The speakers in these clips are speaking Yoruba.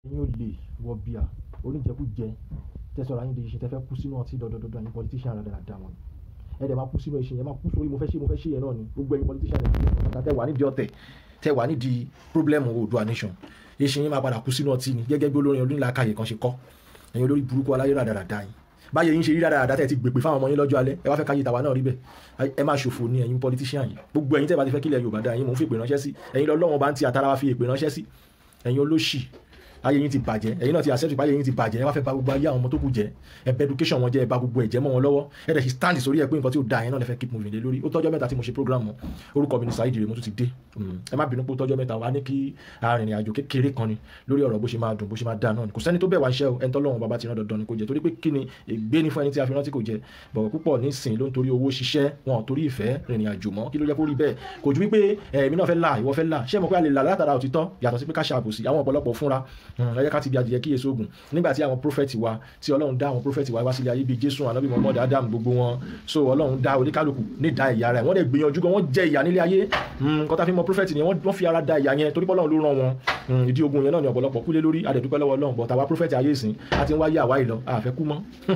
ẹ̀yin ò lè wọ bíà oníjẹkújẹ tẹsọ̀rọ̀ ayé di iṣẹ́ tẹ́fẹ́ kú sínú ọtí dọ̀dọ̀dọ̀dọ̀ ẹ̀yin politician rẹ̀ dáadáa wọn ẹ̀ dẹ̀ máa kú sínú iṣẹ́ yẹn máa kú sórí mo fẹ́ ṣe mo fẹ́ ṣe yẹn náà ni gbogbo ẹ̀yin politician rẹ̀ tẹ́ wà nídìí ọ̀tẹ̀ tẹ́ wà nídìí problem Oòduà nation iṣẹ́ yẹn máa padà kú sínú ọtí ni gẹ́gẹ́ bí olórin onílàákàyè kan ṣe kọ́ ẹ̀yin olórí burúkú aláyé ràdàràdà yìí báyẹn yín ṣe rí dáadáa tẹ́ ti gbèpè fáwọn ọmọ yín lọ́jọ́ alẹ́ ẹ wá fẹ́ káyé tàwa náà rí bẹ́ẹ̀ ẹ máa ṣòfò ní ẹ̀yin politician yìí gbogbo ẹ̀yin tẹ́ bá ti fẹ́ kílẹ̀ Yorùbá dá yín mò ń fi èpè ránṣẹ́ sí ẹ̀yin lọ́lọ́wọ́n bá ń ti àtàrà wa fi èpè ránṣẹ́ sí ẹ̀yin olóṣì ayé yín ti bàjẹ́ ẹ̀yin náà ti accept pé ayé yín ti bàjẹ́ ẹ wá fẹ́ bà gbogbo ayé àwọn ọmọ tó kù jẹ́ ẹ bẹ education wọn jẹ́ ẹ bà gbogbo ẹ̀jẹ̀ mọ́ wọn lọ́wọ́ ẹ dẹ̀ ṣe stand sórí ẹ pé nǹkan tí ò da yẹn náà lè fẹ́ keep moving lé lórí ó tọ́jọ́ mẹ́ta tí mo ṣe program mọ́ orúkọ mi ni Saheed Ire mo tún ti dé ẹ má bínú pé ó tọ́jọ́ mẹ́ta wá ní kí arìnrìn àjò kékeré kan ni lórí ọ̀rọ̀ bó ṣe máa dùn bó ṣe máa dáa náà ni kò sẹ́ni tó bẹ̀ wá iṣẹ́ o ẹni tọ́lọ́run bàbá ti rán dandan ni kò jẹ́ torí pé kí ni ègbé ni fún ẹni tí a fi rántí kò jẹ́ bọ̀wọ̀ púpọ̀ nísìn ló ń torí owó ṣiṣẹ́ wọn ò torí ìfẹ́ rìnrìn àjò mọ́ kí ló jẹ́ kó rí bẹ́ẹ̀ kò ju wípé èmi náà fẹ́ là ìwọ fẹ́ là ṣé mo pé a lè là látara òtítọ́ yàtọ̀ sí pé ká ṣàbòsí àwọn ọ̀pọ̀lọpọ̀ fúnra ẹ jẹ́ ká ti bí adìyẹ kíyèsí ogun nígbà tí àwọn prófẹ́tì wa tí ọlọ́run dá àwọn prófẹ́tì wa wá sílé ayé bíi jésù ànábì muhammad adam gbogbo wọn so ọlọ́run dá oníkálukú ní ìdá ìyá rẹ̀ wọ́n dẹ̀ gbìyànjú gan wọ́n jẹ ìyà nílé ayé nǹkan tá fi mọ prófẹ́tì ni wọ́n fi ara da ìyà yẹn torí pọ́lọ́run ló ràn wọn ìdí ogun yẹn náà ni ọ̀pọ̀lọpọ̀ kúlé lórí adẹ̀dúpẹ́ lọ́wọ́ ọlọ́run bọ̀ tàwa prófẹ́tì ayé ìsìn àti wáyé àwa ìlọ àfẹ́ kú mọ́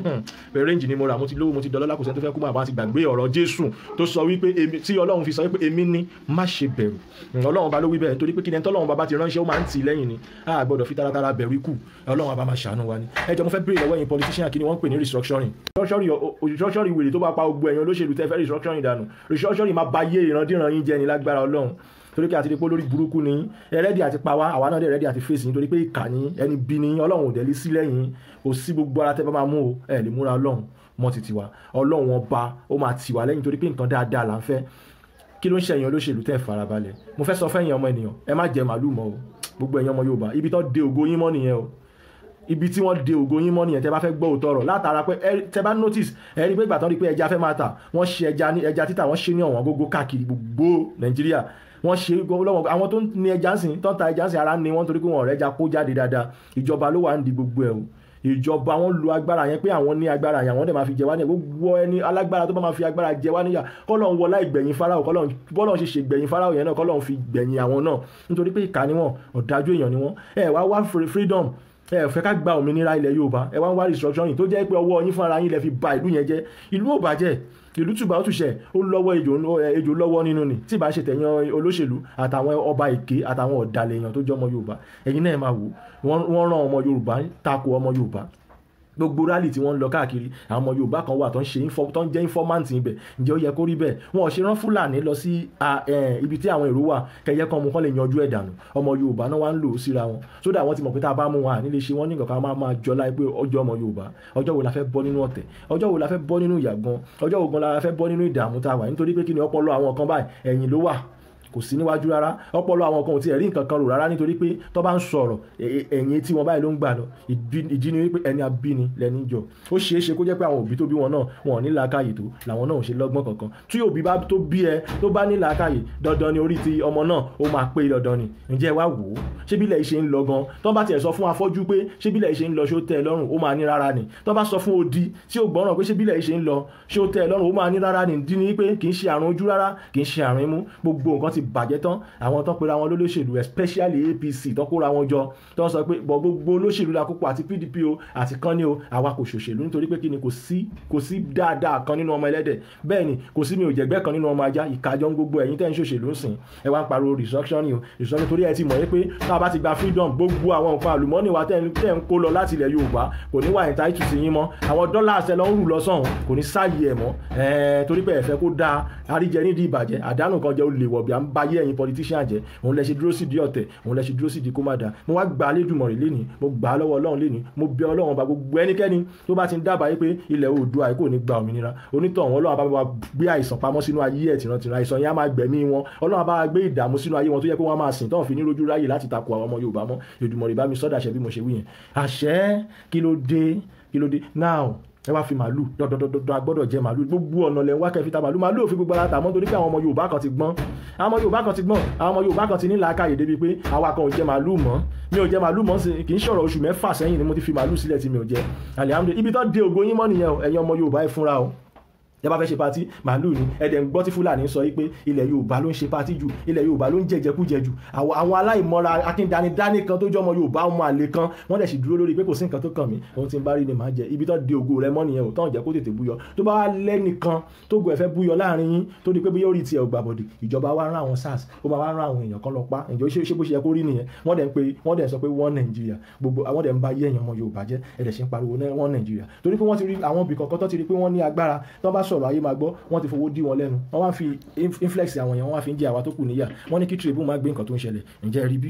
rẹ́ǹjì ni mo rà mo ti lówó mo ti dọ́lọ́lá kò sẹ́ni tó fẹ́ kú mọ́ àbá ti gbàgbé ọ̀rọ̀ jésù tó sọ wípé tí ọlọ́run fi sọ wípé èmi ni má ṣe bẹ̀rù ọlọ́run bá ló wí bẹ́ẹ̀ nítorí pé kí ni tọ́lọ́run bá bá ti ránṣẹ́ ó máa ń tì lẹ́yìn ni a gbọ́dọ̀ fi taratara bẹ̀rù ikú ọlọ́run bá máa ṣàánú wa ni ẹ jọ mo fẹ́ béèrè lọ́wọ́ yín politician kí ni wọ́n ń pè ní restructuring restructuring wèrè tó bá pa gbogbo ẹ̀yin olóṣèlú tẹ́ fẹ́ restructuring dànù restructuring máa ba yé ìrandíran yín jẹ́ ni lágbára ọlọ́run torí pé àti rí pé olórí burúkú ni ẹrẹ́dì àti pa wá àwa náà dẹ̀ ẹrẹ́dì àti fèsì nítorí pé ìkà ni ẹni bí ni ọlọ́run ò dẹ̀ lé sí lẹ́yìn kò sí gbogbo ara tẹ́ bá máa mú o ẹ lè múra ọlọ́run mọ́ ti tiwa ọlọ́run ọba ó máa tiwa lẹ́yìn torí pé nǹkan dáadáa là ń fẹ́ kí ló ń ṣẹ̀yìn olóṣèlú tẹ́ farabalẹ̀ mo fẹ́ sọ fẹ́yìn ọmọ ènìyàn ẹ má jẹ màálù mọ́ o gbogbo ẹ̀yin ọmọ Yorùbá ibi tó de ògo yín mọ́ nìyẹn o ibi tí wọ́n de ògo yín mọ́ nìyẹn tẹ́ bá fẹ́ gbọ́ òótọ́ ọ̀rọ̀ látara pé tẹ́ bá notice ẹ rí pé ìgbà tán rí pé ẹja fẹ́ máa tà wọ́n ṣe ẹja ní ẹja títà wọ́n ṣe ní ọ̀wọ́n gógó káàkiri gbogbo Nàìjíríà wọ́n ṣe lọ́wọ́ àwọn tó ní ẹja ń sìn tó ń ta ẹja ń sìn ara ní wọ́n torí pé wọ́n ọ̀rẹ́ ẹja kó jáde dáadáa ìjọba ló wà ń di gbogbo ẹ̀ o ìjọba wọn lu agbára yẹn pé àwọn ní agbára yẹn àwọn dẹ̀ máa fi jẹ wá níyà gbogbo ẹni alágbára tó bá máa fi agbára jẹ wá níyà kọ́lọ́n wọlá ìgbẹ̀yìn Fáráò kọ́lọ́n bọ́lọ́n ṣe ṣe gbẹ̀yìn Fáráò yẹn náà kọ́lọ́n fi gbẹ̀yìn àwọn náà nítorí pé ìkà ni wọn ọ̀dájú èèyàn ni wọn ẹ wá wá freedom ẹ fẹ́ ká gba òmìnira ilẹ̀ Yorùbá ẹ wá ń wá restructuring tó jẹ́ pé ọwọ́ yín fúnra yín lẹ fi ba ìlú yẹn jẹ́ ìlú ò bàjẹ́ ìlú tùbà ó tùṣẹ ó lọ́wọ́ ejò lọ́wọ́ nínú ni tí ìbá ṣe tẹ̀yàn olóṣèlú àtàwọn ọba èké àtàwọn ọ̀dàlẹ̀ èèyàn tó jẹ́ ọmọ Yorùbá ẹ̀yin náà máa wò wọ́n rán ọmọ Yorùbá tako ọmọ Yorùbá gbogbo rally tí wọ́n ń lọ káàkiri àwọn ọmọ yorùbá kan wà tó ń ṣe tó ń jẹ́ informant ibẹ̀ ǹjẹ́ ó yẹ kó rí bẹ́ẹ̀ wọn ò ṣe rán fúlàní lọ sí ibi tí àwọn èrò wà kẹyẹ kan mu kán lè yanjú ẹ̀ dànù ọmọ yorùbá náà wá ń lò ó síra wọn sódà wọ́n ti mọ̀ pé tá a bá mú wọn àní lè ṣe wọ́n ní nǹkan kan máa máa jọ láì pé ọjọ́ ọmọ yorùbá ọjọ́ wo la fẹ́ bọ́ nínú ọ̀tẹ̀ ọjọ́ wo la fẹ́ bọ́ nínú ìyàgbọ́n ọjọ́ wo gan la fẹ́ bọ́ nínú ìdààmú tá a wà nítorí pé kí ni ọpọlọ àwọn kan báyìí ẹ̀yìn ló wà kò sí níwájú rárá ọpọlọ àwọn kan ò tiẹ̀ rí nǹkan kan rò rárá nítorí pé tó bá ń sọ̀rọ̀ ẹ̀yìn tí wọ́n báyìí ló ń gbà lọ ìdí ni wípé ẹni abíni lẹni jọ ó ṣeé ṣe kó jẹ́ pé àwọn òbí tó bí wọn náà wọn ò ní làákàyè tó làwọn náà ò ṣe lọ́gbọ́n kankan tí òbí bá tó bí ẹ tó bá ní làákàyè dandan ni orí ti ọmọ náà ó máa pé dandan ni ǹjẹ́ wá wò ó ṣé bílẹ̀ ìṣe ń lọ gan tó bá tiẹ̀ sọ fún afọ́jú pé ṣé bílẹ̀ ìṣe ń lọ ṣó tẹ́ ẹ lọ́rùn ó máa ní rárá ni tó bá sọ fún odi tí ó gbọ́ràn pé ṣé bílẹ̀ ìṣe ń lọ ṣó tẹ́ ẹ lọ́rùn ó máa ní rárá ni dín ní pé kì í ṣe àrùn ojú rárá kì í ṣe àrùn imú gbogbo nǹkan ti bàjẹ́ tán àwọn tó pera wọn lólóṣèlú especially APC tó kóra wọn jọ tó ń sọ pé bọ gbogbo olóṣèlú la kópa àti PDP o àti kan ní o àwa kò ṣòṣèlú nítorí pé kí ni kò sí kò sí dáadáa kan nínú ọmọ ẹlẹ́dẹ̀ bẹ́ẹ̀ ni kò sí mi ò jẹ̀gbẹ́ kan nínú ọmọ ajá ìkájọ́ gbogbo ẹ̀yin tẹ́ ń ṣòṣèlú ń sìn ẹ wá ń pariwo restructuring o restructuring torí ẹ ti mọ̀ pé tá a bá ti gba freedom gbogbo àwọn nǹkan àlùmọ́ọ́nì wa tẹ́ ń kó lọ láti ilẹ̀ Yorùbá kò ní wà entitled sí yín mọ́ àwọn dọ́là àṣẹ lọ ń rù lọ sọ̀hún kò ní sáàyè ẹ̀ mọ́ torí pé ẹ fẹ́ kó dáa àríjẹ nídìí ìbàjẹ́ àdánù kan jẹ́ olè wọ̀bì à ń bayé ẹ̀yin politician jẹ́ òun lẹ ṣe dúró sí di ọ̀tẹ̀ òun lẹ ṣe dúró sí di kó má da mo wá gba Elédùmarè lénìí mo gbà á lọ́wọ́ Ọlọ́run lénìí mo bẹ Ọlọ́run bá gbogbo ẹnikẹ́ni tó bá ti ń dábàá yìí pé ilẹ̀ Oòduà kò ní gba òmìnira onítọ̀hún Ọlọ́run bá wa gbé àìsàn pamọ́ sínú ayé ẹ̀ tìrantìran àìsàn yẹn á máa gbẹ̀mí wọn Ọlọ́run bá wa gbé ìdààmú sínú ayé wọn tó yẹ kó wọ́n máa sìn tọ́hún fi ní rojú ráyè láti takò àwọn ọmọ Yorùbá mọ́ Èdùmàrè bá mi sọ́dà àṣẹ bí mo ṣe wí yẹn àṣẹ kí ló dé kí ló dé now ẹ wá fi màálù dọdọdọdọ agbọ́dọ̀ jẹ màálù gbogbo ọ̀nà lẹ ń wá kẹfì ta màálù màálù òfin gbogbo ara tà mọ́ torí pé àwọn ọmọ Yorùbá kan ti gbọ́n àwọn ọmọ Yorùbá kan ti gbọ́n àwọn ọmọ Yorùbá kan ti ní làákàyè débi pé àwa kan ò jẹ màálù mọ́ mi ò jẹ màálù mọ́ sí kì í ṣọ̀rọ̀ oṣù mẹ́fà sẹ́yìn ni mo ti fi màálù sílẹ̀ tí mi ò jẹ alihamudulilayi ibi tó de ògo yín mọ́ nìyẹn o ẹ̀yin ọmọ Yorùbá ẹ fúnra o tẹ bá fẹ́ ṣe patí màálù ni ẹ̀dẹ̀ ń gbọ́ tí fúlàní sọ pé ilẹ̀ yorùbá ló ń ṣe patí jù ilẹ̀ yorùbá ló ń jẹjẹkújẹ jù àwọn aláìmọ́ra akíndanidání kan tó jọmọ yorùbá ọmọ àlè kan wọ́n dẹ̀ sì dúró lórí pé kò sí nǹkan tó kàn mí ohun tí ń bá rí ni màá jẹ ibi tó di ògo rẹ mọ́ nìyẹn ò tán jẹ́ kó tètè búyọ tó bá wá lẹ́nìkan tó gbọ́ ẹ̀fẹ́ búyọ láàrin yín tó di pé bí yóò rí tiẹ̀ ògbà bọ̀dì ìjọba wa rán àwọn sars ó máa wá rán àwọn èèyàn kan lọ pa ǹjọ́ ṣé bó ṣe yẹ kó rí nìyẹn wọ́n dẹ̀ ń pe wọ́n dẹ̀ ń sọ pé wọ́n nàìjíríà gbogbo àwọn dẹ̀ ń bá yé èèyàn ọmọ yorùbá jẹ́ ẹ̀dẹ̀ ṣe ń pariwo wọ́n nàìjíríà torí pé wọ́n ti rí àwọn ibì kọ̀ọ̀kan tó ti rí pé wọ́n ní agbára tó bá sọ̀rọ̀ ayé máa gbọ́ wọ́n ti fowó dí wọn lẹ́nu wọ́n wá fi inflex àwọn èèyàn wọ́n wá fi ń jẹ àwa tó kù níyà wọ́n ní kí tribune máa gbé nǹkan tó ń ṣẹlẹ̀ ǹjẹ́ rí bí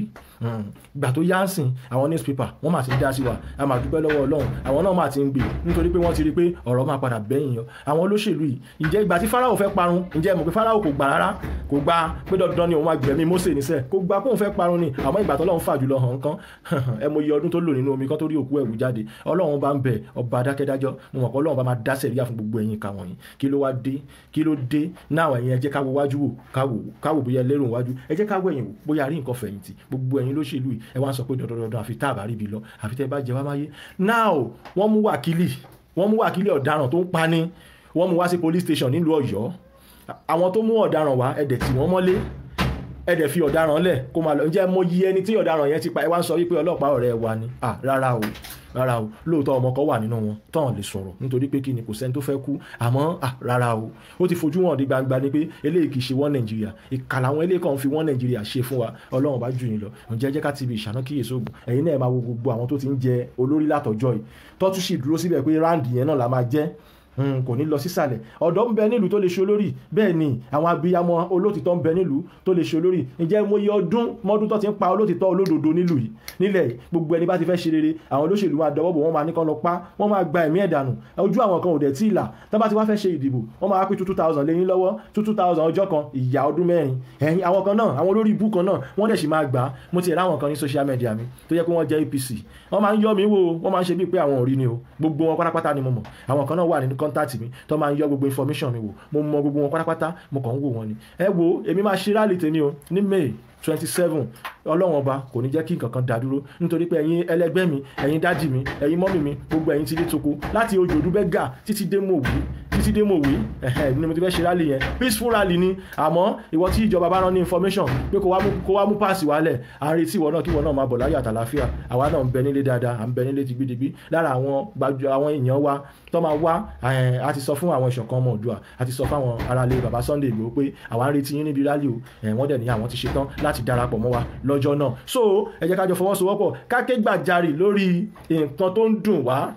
gbà tó yá ń sìn àwọn newspaper wọ́n máa ti dá sí wa a máa dúpẹ́ lọ́wọ́ ọlọ́run àwọn náà máa ti ń gbé nítorí pé wọ́n ti rí pé ọ̀rọ̀ máa padà bẹ́yìn yọ àwọn olóṣèlú yìí ǹjẹ́ ìgbà tí Fáráò fẹ́ parun ǹjẹ́ mọ̀ pé Fáráò kò gbà rárá kò gbà pé dandan ni òun máa gbẹ̀mí Mósè níṣẹ́ kò gbà pé òun fẹ́ parun ni àmọ́ ìgbà tọ́lọ́run fà jùlọ hàn kán ẹ mọ iye ọdún tó lò nínú omi kan tó rí òkú ẹ̀wù jáde ọlọ́run bá ń bẹ ọba adákẹ́dájọ́ mo mọ̀ pé ọlọ́run bá máa dá sẹ̀ríyà fún gbogbo ẹ̀yin ìka wọ̀nyí kí ló wá dé kí ló dé náà ẹ̀yin ẹ jẹ́ ká wo wájú wò káwò bóyá lérò wájú ẹ jẹ́ ká wo ẹ̀yìn wò bóyá rí nǹkan fẹ̀yìntì gbogbo ẹ̀yin lóṣèlú yìí ẹ wá ń sọ pé dandandandan àfi tá àbárí bi lọ àfi tẹ́ bá jẹ wá máyé now wọ́n mú wákìlì wọ́n mú wákìlì ọ̀daràn tó ń pani wọ́n mú wá sí police station nílùú ọ̀yọ́ àwọn tó mú ọ̀daràn wá ẹ̀dẹ̀ tí wọ́n mọ́lé ẹ̀dẹ̀ fi ọ̀daràn lẹ̀ kó máa lọ ǹjẹ́ mo yí ẹni tí ọ̀daràn yẹn ti pa ẹ wá ń sọ wípé ọlọ́pàá ọ̀rẹ́ wa ni ah rárá o rárá o lóòótọ́ ọmọ kan wà nínú wọn tán lè sọ̀rọ̀ nítorí pé kí ni kò sẹ́ni tó fẹ́ kú àmọ́ ah rárá o ó ti fojú wọn di gbangba ni pé eléyìí kì í ṣe wọ́n nàìjíríà ìkà làwọn eléyìí kan fi wọ́n nàìjíríà ṣe fún wa ọlọ́run bá jù yín lọ ǹjẹ́ jẹ́ ká ti ibi ìṣáná kíyèsí ògùn ẹ̀yin náà máa wo gbogbo àwọn tó ti ń jẹ olórí látọjọ́ yìí tọ́tún sì dúró síbẹ̀ pé ráǹdì yẹn náà la máa jẹ́ kò ní lọ sísàlẹ̀ ọ̀dọ́ ń bẹ nílùú tó lè ṣe olórí bẹ́ẹ̀ ni àwọn abiyamọ olótìtọ́ ń bẹ nílùú tó lè ṣe olórí ǹjẹ́ mo yẹ ọdún mọ́dún tó ti ń pa olótìtọ́ olódodo nílùú yìí nílẹ̀ gbogbo ẹni bá ti fẹ́ ṣe rere àwọn olóṣèlú máa dọwọ́ bò wọ́n máa ní kán lọ pa wọ́n máa gba ẹ̀mí ẹ̀dànù ojú àwọn kan ò dẹ̀ tí ì là tó bá ti wá fẹ́ ṣe ìdìbò wọ́n máa pín two thousand lẹ́yìn lọ́wọ́ two thousand ọjọ́ kan ìyá ọdún mẹ́rin ẹ̀yìn àwọn kan náà àwọn olórí ibú kan náà wọ́n dẹ̀ sì máa gbà á mo ti rí àwọn kan ní social media mi tó yẹ pé wọ́n jẹ́ APC wọ́n máa ń yọ mí wò wọ́n máa ń ṣe bíi pé àwọn ò rí ni o gbogbo wọn pátápátá ni mo mọ̀ àwọn kan náà wà nínú contact mi tó máa ń yọ gbogbo information mi wò mo mọ gbogbo wọn pátápátá mo kàn ń wò wọn ni ẹ wo èmi máa ṣe rálì tèmi o ní May twenty seven ọlọ́wọ́n ọba kò ní jẹ́ kí nǹkan kan dá dúró nítorí pé ẹ̀yin ẹlẹgbẹ́ mi ẹ̀yin dádì mi ẹ̀yin mọ́mì mi gbogbo ẹ̀yin ti dé toko láti ojoojú bẹ́gà títí dé mòwí títí dé mòwí ẹ̀hẹ̀ ni mo ti fẹ́ ṣe rally yẹn peaceful rally ni àmọ́ ìwọ tí ìjọba bá rán ní information pé kó wá mú kó wá mú páàsì wálẹ̀ à ń retí ìwọ náà kí ìwọ náà máa bọ̀ láyọ̀ àtàláfíà àwa náà ń bẹ nílé dáadáa à ń bẹ nílé digbidigbi lára àwọn gbajù àwọn èèyàn wa tó máa wá a ti sọ fún àwọn ìṣọ̀kan ọmọ Oòduà a ti sọ fún àwọn aráalé baba Sunday Igboho pé àwa ń retí yín níbi rally o wọ́n dẹ̀ ní àwọn ti ṣetán láti darapọ̀ mọ́ wa lọ́jọ́ náà so ẹ jẹ́ ká jọ fọwọ́sowọ́pọ̀ ká ké gbàjarì lórí nǹkan tó ń dùn wá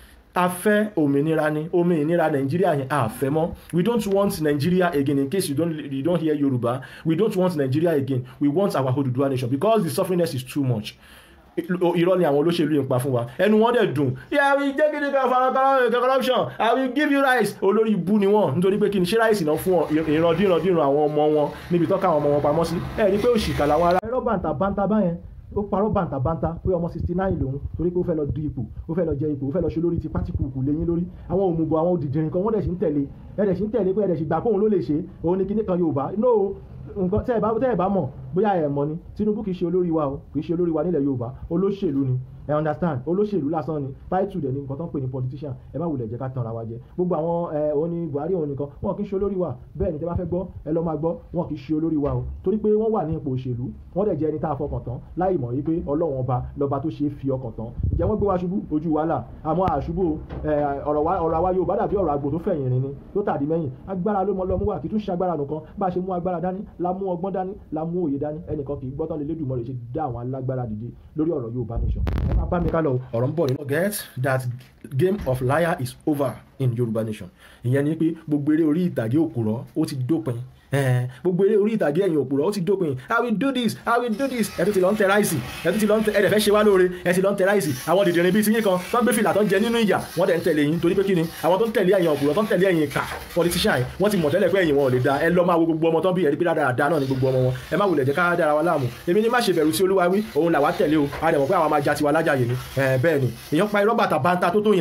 a fẹ́ òmìnira ni òmìnira nàìjíríà yẹn a fẹ́ mọ́ we don't want nigeria again in case you don't you don't hear yoruba we don't want nigeria again we want our Oduduwa nation because the sufferingness is too much irọ́ ni àwọn olóṣèlú yìí ń pa fún wa ẹnu wọn dẹ̀ dùn yeah we take it for corruption i will give you rice olórí ibú ni wọn nítorí pé kí ni ṣé ráìsì náà fún ìrandírandiran àwọn ọmọ wọn níbi tọ́ka àwọn ọmọ wọn pamọ́ sí ẹ rí i pé òṣìkà làwọn ará. ẹ̀rọ bàǹtà bàǹtà báyẹn ó parọ́ bàǹtàbàǹtà pé ọmọ sixty nine lòun torí pé ó fẹ́ lọ du ipò ó fẹ́ lọ jẹ ipò ó fẹ́ lọ ṣe lórí ti pátíkùkù lẹ́yìn lórí àwọn òmùgọ̀ àwọn òdìdìrín kan wọ́n dẹ̀ sì ń tẹ̀lé ẹ̀ dẹ̀ sì ń tẹ̀lé pé ẹ̀ dẹ̀ sì gbà kóun ló lè ṣe òun ni kinní kan Yorùbá no nǹkan tẹ́ ẹ̀ bá tẹ́ ẹ̀ bá mọ̀ bóyá ẹ̀ mọ̀ ni Tinubu kì í ṣe olórí wa o kì í ṣe olórí wa nílẹ̀ Yorùbá olóṣèlú ni ẹ understand olóṣèlú lásán ni title dẹ̀ ni nǹkan tó ń pè ní politician ẹ má wulẹ̀ jẹ́ ká tanra wa jẹ gbogbo àwọn ẹ òun ni Buhari òun nìkan wọn kì í ṣe olórí wa bẹ́ẹ̀ ni tẹ́ bá fẹ́ gbọ́ ẹ lọ́ máa gbọ́ wọn kì í ṣe olórí wa o torí pé wọ́n wà ní ipò òṣèlú wọ́n dẹ̀ jẹ́ ẹni tá a fọkàn tán láì mọ̀ wípé Ọlọ́run ọba lọ́ba tó ṣe é fi ọkàn tán ǹjẹ́ wọ́n gbé wa ṣubú ojú wàhálà àmọ́ àṣubú ọ̀rọ̀ àwa Yorùbá dàbí ọ̀rọ̀ àgbò tó fẹ̀yìn rìn ni tó tàdí mẹ́yìn agbára ló mọ lọ́mú wà kì í tún ṣe agbára nìkan bá a ṣe mú agbára dání la mú ọgbọ́n dání la mú òye dání ẹnìkan kì í gbọ́tàn lé lédùmọ̀ rẹ̀ ṣe dá àwọn alágbára dìde lórí ọ̀rọ̀ Yorùbá nation ẹ máa bá mi ká lọ ọ̀rọ̀ ń bọ̀ nínú. forget that game of liar is over in Yorùbá nation ìyẹn ni pé gbogbo eré orí ìtàgé òkúrọ̀ ó ti dópin gbogbo eré orí ìtàgé ẹ̀yìn òpùrọ̀ ó ti dópin i will do this i will do this ẹ tún ti lọ ń tẹ ráìsì ẹ tún ti lọ ń tẹ ẹ dẹ̀ fẹ́ ṣe wá lóore ẹ ti lọ ń tẹ ráìsì àwọn dìdìrín bíi tiyín kan tó ń gbé fìlà tó ń jẹ nínú ìyà wọ́n dẹ̀ ń tẹ̀lé yín torí pé kí ni àwọn tó ń tẹ̀lé ẹ̀yìn òpùrọ̀ tó ń tẹ̀lé ẹ̀yìn ìkà politician yìí wọ́n ti mọ̀ tẹ́lẹ̀ pé ẹ̀yìn wọn ò lè da ẹ lọ máa wo gbogbo ọmọ tó ń bí ẹ̀rí pé dáadáa náà ni gbogbo ọmọ wọn ẹ má wulẹ̀ jẹ́ ká dára wa láàmú èmi ní má ṣe bẹ̀rù sí olúwa wí òun làwa tẹ̀lé o a dẹ̀ mọ̀ pé àwọn máa ja tiwa lájàyè ni bẹ́ẹ̀ ni èèyàn pa irọ́ bàtà bàǹtà tó tó yẹn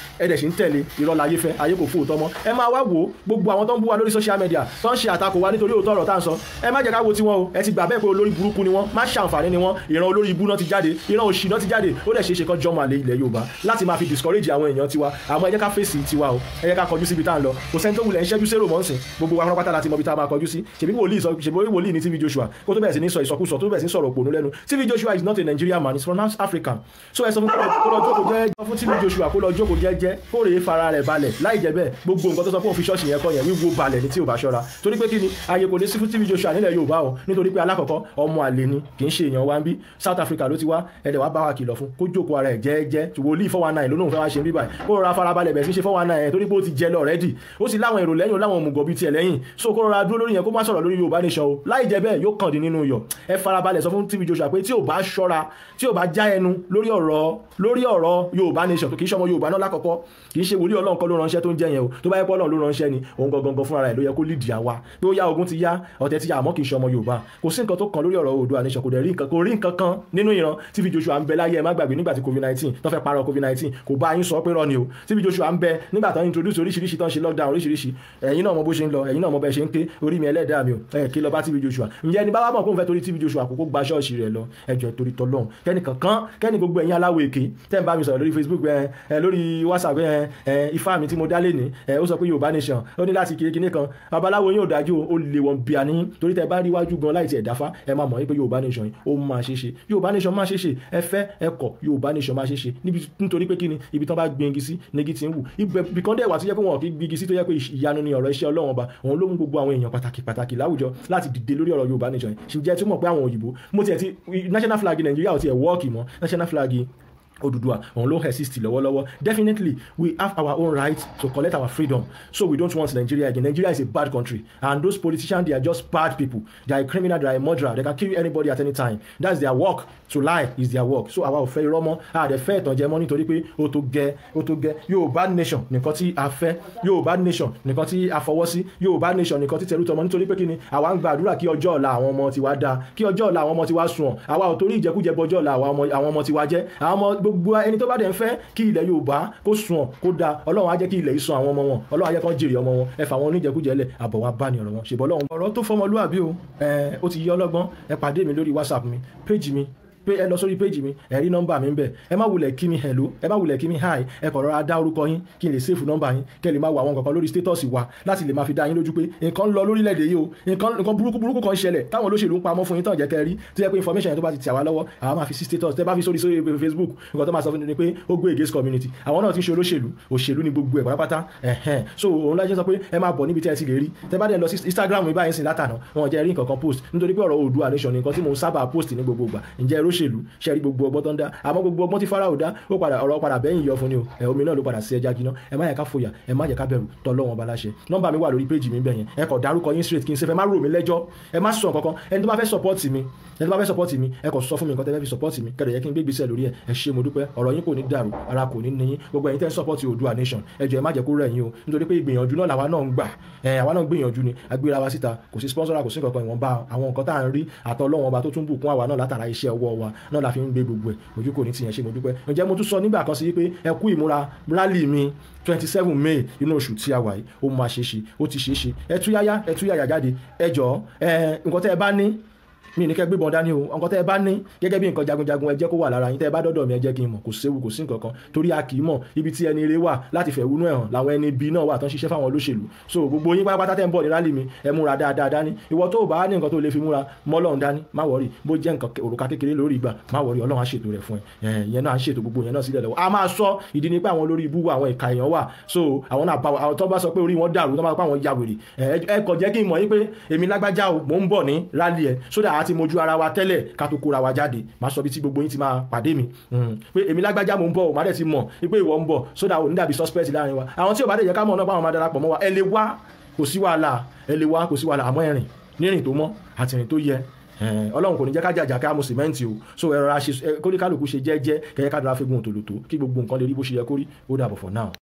ẹ dẹ̀ sì ń tẹ̀lé irọ́ láyé fẹ́ ayé kò fóòtọ́ mọ́ ẹ máa wá wò ó gbogbo àwọn tó ń bú wa lórí social media tó ń ṣe àtakò wa nítorí òótọ́ ọ̀rọ̀ tá à ń sọ ẹ má jẹ́ ká wo tiwọn o ẹ ti gbà bẹ́ẹ̀ pé olórí burúkú ni wọ́n má ṣàǹfààní ni wọ́n ìran olórí ibú náà ti jáde ìran òṣì náà ti jáde ó dẹ̀ ṣeé ṣe kán jọmọ àlè ilẹ̀ Yorùbá láti máa fi discourage àwọn èèyàn tiwa àmọ́ ẹ jẹ́ ká fèsì tiwa o ẹ jẹ́ ká kọjú síbi tá à ń lọ kò sẹ́ni tó wulẹ̀ ń ṣẹ́jú sérò mọ́sìn gbogbo wa pátápátá láti mọ ibi tá a máa kọjú sí ṣèbí wòlíì sọ ṣèbí wòlíì ní TV Joshua kó tó bẹ̀rẹ̀ sí ní sọ ìsọkúsọ tó bẹ̀rẹ̀ sí ní sọ̀rọ̀ òpònú lẹ́nu TV Joshua is not a Nigerian man he's from Africa so ẹ sọ fún kó lọ jókòó jẹ́jẹ́ fún TV Joshua kó lọ jókòó jẹ́jẹ́ kó rèé fara rẹ̀ balẹ̀ láì jẹ́ bẹ́ẹ̀ gbogbo nǹkan tó sọ fún òfin ṣọ́ọ̀ṣì yẹn kọ́ yẹn wíwo balẹ̀ ní tí ò bá ṣọ́ra torí pé kí ni ààyè kò ní sí fún TV Joshua nílẹ̀ Yorùbá o nítorí pé alákọ̀ọ́kọ́ ọmọ àlè ni kì í ṣe èèyàn wa ń bí South Africa ló ti wá ẹ̀dẹ̀ wá bá wa kìlọ̀ fún kó jókòó ara ẹ̀ jẹ́ẹ́jẹ́ wòlíì four one nine ló lóun fẹ́ wá ṣe bíbáyìí kó rọra farabalẹ̀ bẹ̀ sí ṣe four one nine torí pé ó ti jẹ lọ rẹ́dì ó sì láwọn èrò lẹ́yìn ó láwọn òmùgọ̀ bíi tiẹ̀ lẹ́yìn so kó rọra dúró lórí yẹn kó má sọ̀rọ̀ lórí Yorùbá nation o láì jẹ́ bẹ́ẹ̀ yóò kàn dín nínú yọ̀ ẹ farabalẹ̀ sọ fún TV Joshua pé tí ò bá ṣọ́ra tí ò bá já ẹnu lórí ọ̀rọ̀ lórí ọ̀rọ̀ Yorùbá nation tó kì í ṣọmọ Yorùbá náà lákọ̀ọ́kọ́ kì í ṣe wòlíì Ọlọ́run kọ́ ló ránṣẹ́ tó ń jẹ́ yẹn o tó bá yẹ pé Ọlọ́run ló ránṣẹ́ ni òun gangan fúnra rẹ̀ ló yẹ kó lídìí àwa pé ó yá ogun ti yá ọ̀tẹ̀ ti yá àmọ́ kì í ṣọmọ Yorùbá kò sí nǹkan tó kàn lórí ọ̀rọ̀ Oòduà nation kò dẹ̀ rí nǹkan kò rí nǹkan kan nínú ìran TV Joshua ń bẹ láyé ẹ má gbàgbé nígbà tí covid nineteen tó fẹ́ parọ́ covid nineteen kò bá yín sọ pé rọ ni o TV Joshua ń bẹ nígbà tó ń introduce oríṣiríṣi tó ń ṣe lockdown oríṣiríṣi ẹ̀yin náà mọ bó ṣe ń lọ ẹ̀yin náà mọ bẹ́ẹ̀ ṣe ń ké orí mi ẹlẹ́dàá mi o ẹ̀ kí lọ bá TV Joshua ǹjẹ́ ẹni bá wà mọ̀ kó ń fẹ́ torí TV Joshua kókó gba ṣọ́ọ̀ṣì rẹ̀ lọ ẹjọ́ torí tọ́lọ́hún kẹ́ni kankan kẹ́ni gbogbo ẹ̀yin aláwọ̀ èké tẹ́ ń bá mi sọ̀rọ̀ lórí Facebook ẹ ẹ lórí WhatsApp ẹ ẹ ifá mi tí mo dá lé ní ẹ ó sọ pé Yorùbá nation ó ní láti kiri kinní kan babaláwo yóò dájú ó lè wọ́n bí a ní torí tẹ́ bá rí iwájú gan láì tiẹ̀ dáfá ẹ máa mọ̀ pé Yorùbá nation yìí ó máa ṣe ṣe Yorùbá nation máa ṣe ṣe ẹ fẹ́ ẹ kọ̀ Yorùbá nation máa ṣe ṣe nítorí pé kíni ibi tán bá gbin igi sí negi ti ń wù ibìkan dẹ̀ wà tó yẹ pé wọn kì í gbin igi sí tó yẹ pé ìyanu ni ọ̀rọ̀ iṣẹ́ Ọlọ́run ọba òun ló mú gbogbo àwọn èèyàn pàtàkì pàtàkì láwùjọ láti dìde lórí ọ̀rọ̀ Yorùbá nation yìí ṣùgbọ́n tí mọ̀ pé àwọn òyìnbó mo tiẹ̀ ti national flag Nàìjíríà ò tiẹ̀ wọ́ọ̀kì mọ́ national flag Odùduwà òun ló exist lọ́wọ́lọ́wọ́ definitely we have our own right to collect our freedom so we don't want Nigeria again Nigeria is a bad country and those politicians they are just bad people they are a criminal they are a murderer they can kill anybody at any time that's their work to lie is their work so àwa ò fẹ́ irọ́ mọ́ a dẹ̀ fẹ́ ìtànjẹ mọ́ nítorí pé ó tó gẹ́ ó tó gẹ́ Yorùbá nation nìkan tí a fẹ́ Yorùbá nation nìkan tí a fọwọ́ sí Yorùbá nation nìkan tí tẹ̀lú tọmọ nítorí pé kí ni àwa ń gbàdúrà kí ọjọ́ ọ̀la àwọn ọmọ tiwa dáa kí ọjọ́ ọ̀la àwọn ọmọ tiwa sùn àwa ò torí ìjẹkújẹ bọjọ́ ọ̀la àwọn ọmọ tiwa jẹ́ àwọn ọmọ gbogbo ẹni tó bá dẹ̀ ń fẹ́ kí ilẹ̀ Yorùbá kó sùn kó da Ọlọ́run á jẹ́ kí ilẹ̀ yìí sùn àwọn ọmọ wọn Ọlọ́run á jẹ́ kán jèrè ọmọ wọn ẹ fà wọn oníjẹkújẹ lẹ̀ àbọ̀ wa bá ní ọ̀rọ̀ wọn ṣèbọ̀ Ọlọ́run. ọ̀rọ̀ tó fọmọlúwàbí o ẹ ó ti yẹ ọlọ́gbọ́n ẹ pàdé mi lórí WhatsApp mi péjì mi pé ẹ lọ sórí péjì mi ẹ rí nọ́mbà mi ń bẹ ẹ má wulẹ̀ kí mi hello ẹ má wulẹ̀ kí mi hi ẹ kọ̀ rọra dá orúkọ yín kí n lè sèfù nọ́mbà yín kẹ́ lè máa wo àwọn kankan lórí status wa láti lè máa fi dá yín lójú pé nǹkan ń lọ lórílẹ̀‐èdè yìí o nǹkan nǹkan burúkú burúkú kan ń ṣẹlẹ̀ táwọn olóṣèlú ń pamọ́ fún yín tán jẹ́ kẹ́ rí tó yẹ pé information yẹn tó bá ti tì àwa lọ́wọ́ àwa máa fi sí status tẹ́ bá fi sórí sórí Facebook nǹkan tó máa sọ fún mi pé ó gbé against community àwọn náà ti ń ṣe olóṣèlú òṣèlú ni gbogbo ẹ̀ pátápátá ẹ̀hẹ́n so òun lájẹ́ sọ pé ẹ máa bọ̀ níbi tí ẹ ti lè rí tẹ́ bá dẹ̀ lọ sí Instagram mi báyìí sìn látànà wọn jẹ́ rí nǹkan kan post nítorí pé ọ̀rọ̀ Oòduà nation ni nǹkan tí mo sábà post ní gbogbo ìgbà ǹjẹ́ olóṣèlú ṣe rí gbogbo ọgbọ́n tó ń dá àmọ́ gbogbo ọgbọ́n tí Fáráò dá ó padà ọ̀rọ̀ padà bẹ́yìn yọ fún ni o ẹ̀ omi náà ló padà sí ẹja jiná ẹ má yẹ ká fòyà ẹ má yẹ ká bẹ̀rù tọ́lọ́wọ́n bá láṣẹ nọ́mbà mi wà lórí péjì mi bẹ̀yẹn ẹ kọ̀ dárúkọ yín straight kí n ṣe fẹ́ má rò mí lẹ́jọ́ ẹ má sọ kankan ẹni tó bá fẹ́ support mi ẹni tó bá fẹ́ support mi ẹ kọ̀ sọ fún mi nǹkan tẹ́ fẹ́ fi support mi kẹ̀dẹ̀ yẹ kí n gbé gbèsè lórí ẹ ẹ ṣé mo dúpẹ́ ọ̀rọ̀ yín kò ní dàrú ara kò ní níyín gbogbo ẹ̀yin tẹ́ ń support Oòduà nation ẹ jọ̀ọ́ ẹ má jẹ́ kó rẹ̀ yín o nítorí pé ìgbìyànjú náà làwa náà ń gbà ẹ àwa náà ń gbìyànjú ni agbéra wa síta kò sí sponsor kò sí kankan ìwọ̀nba àwọn nǹkan tá à ń rí àtọ́lọ́wọ́n ọba tó tún bùkún àwa náà látara iṣẹ́ ọwọ́ wa náà la fi ń gbé gbogbo ẹ̀ ojú kò ní tìyẹn ṣe mo dúpẹ́ ǹjẹ́ mo tún sọ nígbà kan sí pé ẹ kú ìmúra rally mi twenty seven may inú oṣù tí a wà yìí ó máa ṣe é ṣe ó ti ṣe é ṣe ẹ tú yáyá ẹ tú yáyà jáde ẹ jọ̀ọ́ ẹ nǹkan tẹ́ ẹ bá ní mi ní kẹ́ gbébọn dání o nǹkan tẹ́ ẹ bá ní gẹ́gẹ́ bí nǹkan jagunjagun ẹ jẹ́ kó wà lára yín tẹ́ ẹ bá dọ́dọ̀ mi ẹ jẹ́ kí n mọ̀ kò séwu kò sí nǹkan kan torí a kì í mọ̀ ibi tí ẹni ire wà láti fẹ̀hónú ẹ̀ hàn làwọn ẹni ibi náà wà tán ṣiṣẹ́ fáwọn olóṣèlú so gbogbo yín pátápátá tẹ́ ń bọ̀ ní rálì mi ẹ múra dáadáa dání ìwọ tó o bá ní nǹkan tó lè fi múra mọ́lọ́run dání má wọ̀rì bó jẹ́ nǹkan òrùka kékeré lórí ìgbà má wọ̀rì ọlọ́run á ṣètò rẹ̀ fún ẹ ìyẹn náà á ṣètò gbogbo yẹn náà sílẹ̀ lọ́wọ́ a máa sọ ìdí ni pé àwọn olórí ibú àwọn ìka èèyàn wà so àwọn náà àwọn tó bá sọ pé orí wọn dàrú tó bá sọ pé àwọn ya wèrè ẹ kò jẹ́ kí n mọ̀ yín pé èmi lágbájá o mò ń bọ̀ ní rálì ẹ sódà àti mojú ara wa tẹ́lẹ̀ ká tó kóra wa jáde máa sọ bí tí gbogbo yín ti máa pàdé mi pé èmi lágbájá mò ń bọ̀ ò má dẹ̀ ti mọ̀ pé ìwọ ń bọ̀ sódà ò ní dàbí suspect láàrin wa àwọn tí ò bá dẹ̀ yẹ ká mọ̀ náà báwọn máa darapọ̀ mọ́ wa ẹ lè wá kò sí wàhálà ẹ lè wá kò sí wàhálà àmọ́ ẹ̀rìn nírìn tó mọ́ àti ìrìn tó yẹ ọlọ́run kò ní jẹ́ ká jàjà ká mu sìmẹ́ǹtì o so ẹ̀rọ kóníkálukú ṣe jẹ́jẹ́ kẹ́yẹ́ ká dára fẹ́gun òtòlótó kí gbogbo nǹkan lè rí bó ṣe yẹ kó rí ó dàbọ̀ for now.